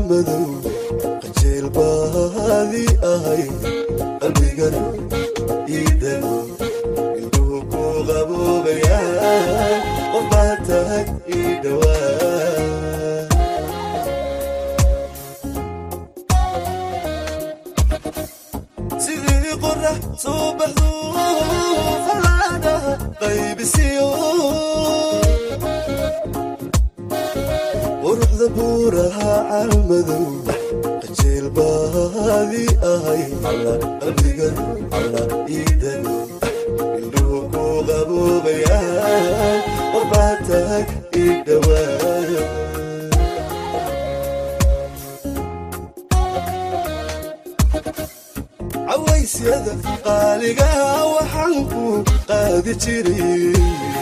calmadow qajeel baadi ahay qalbigana iidano indhuhu ku qaboobayaan qof baa tahay ii dhowaa sidii qorax soo baxdu falaadhaha qaybisiyo quruxda buuraha calmadow qajeel baadi ahay alla qalbigan alla iidano indhuhu ku qaboobayaan qof baa tahay ii dhowaa cawaysyada qaaligaha waxaan ku qaadi jiray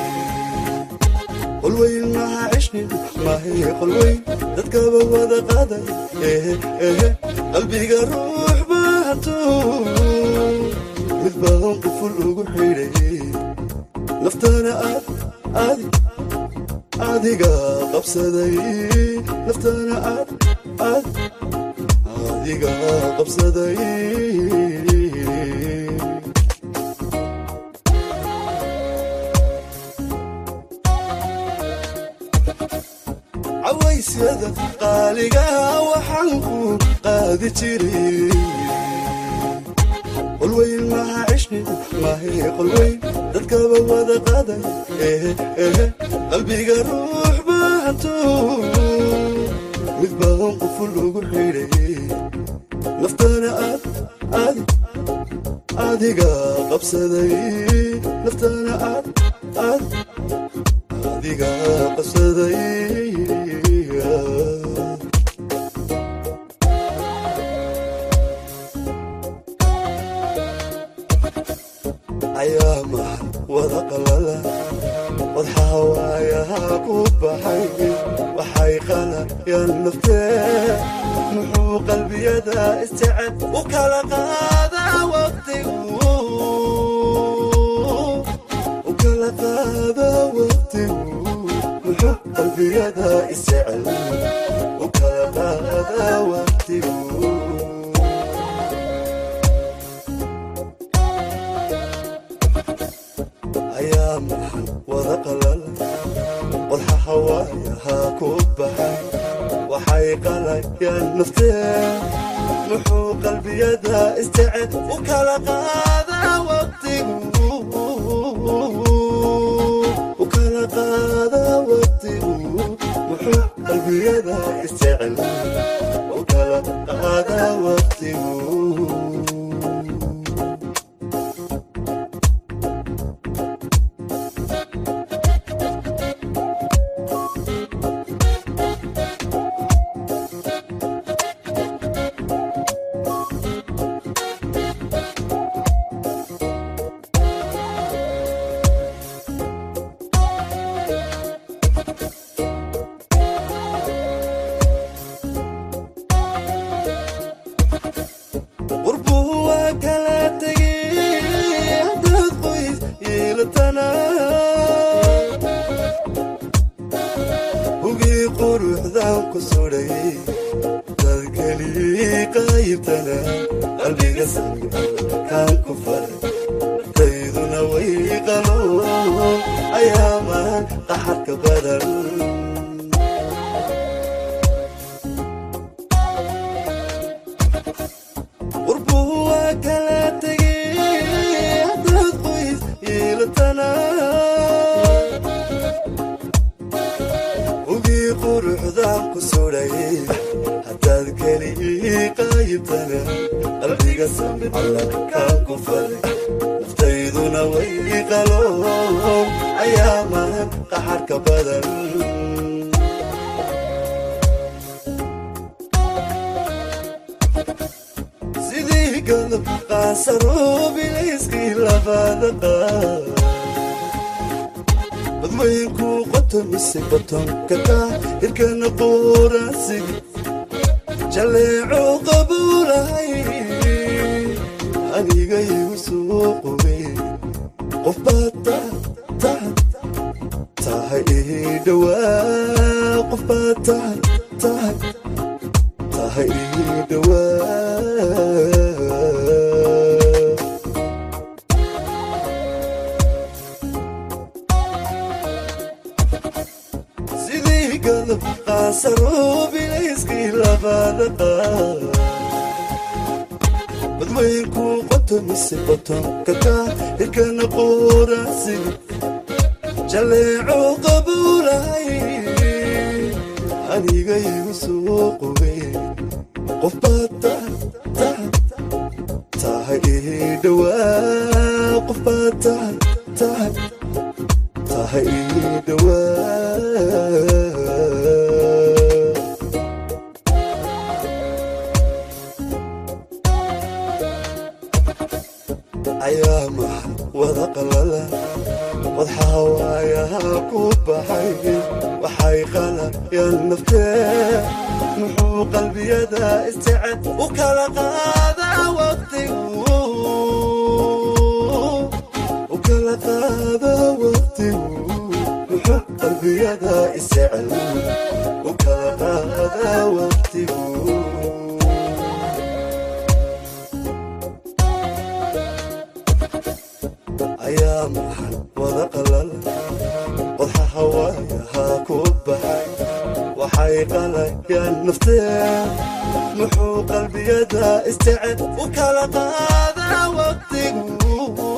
qolweyn maha cishnin mahay qolweyn dadkaba wada qaaday ehe ehe qalbiga ruux baato mid baan quful ugu xidhay naftana aad aadi adiga qabsaday naftana aad aad adiga qabsaday cawaysyada qaaligaha waxaan ku qaadi jiray qolweyn maha cishnin mahay qolweyn dadkaba wada qaaday ehe ehe qalbiga ruux baato mid baan quful ugu xidhay naftana aad aadi adiga qabsaday naftana aad aad adiga qabsaday ayaamahan wada qalala wadxawaayaha ku baxay waxay qalayaan naftee muxuu qalbiyada isjecel u kala qaadaa waqtigu u kala qaadaa waqtigu muxuu qalbiyada isjecel u kala qaadaa waqtigu ayaa maxan wada qalala qodxa hawaayaha ku baxay waxay qalayaan naftee muxuu qalbiyada isjecel u kala qaadaa waqtigu u kala qaadaa waqtigu muxuu qalbiyada isjecel u kala qaadaa waqtigu qurbuu waa kala tegay haddaad qoys yeelatana hugii quruxdan ku sudhay dad kelii qaybtana qalbiga samiga kaan ku faray tayduna way qalo ayaaman qaxarka badan qurbuu waa kala tegay haddaad qoys yeelatana hugii quruxdan ku sudhay haddaad kelii qaybtana qalbiga samid kaan ku faray naftayduna way qalo ayaaman qaxarka badan sidii galab qaasaroobilayskii labada qaar badmaynku qoto mise batonka kaa hirkana quuraasigi jaleeco qabuulahay aniga igu soo qubay qof baad tahay tahay ii dhowaa qof baad tahay tahay tahay ii dhowaa sidii galab qaasaroobilayskii labaadaqa badweynku qoto mise qoton kakaa hirkana qoorasiga jaleeco qabuulahay aniga igu soo qogay qof baad tahay tahay ii dhowaa qof baad tahay tahay tahay ii dhowaa ayaamaha wada qalala wadxawaayaha ku baxay waxay qalayaan naftee muxuu qalbiyada isteced u kala qaadaa waqtigu u kala qaadaa waqtigu muxuu qalbiyada isteced u kala qaadaa waqtigu ayaa maxan wada qalal qodxa hawaayahaa ku baxay waxay qalayaan naftee muxuu qalbiyada isteced u kala qaadaa waqtigu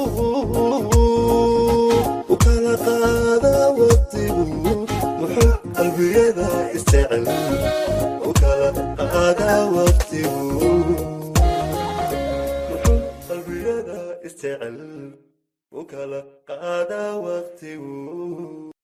u kala qaadaa waqtigu muxuu qalbiyada isteced u kala qaadaa waqtigu muxuu qalbiyada istecel u kala qaadaa waqtigu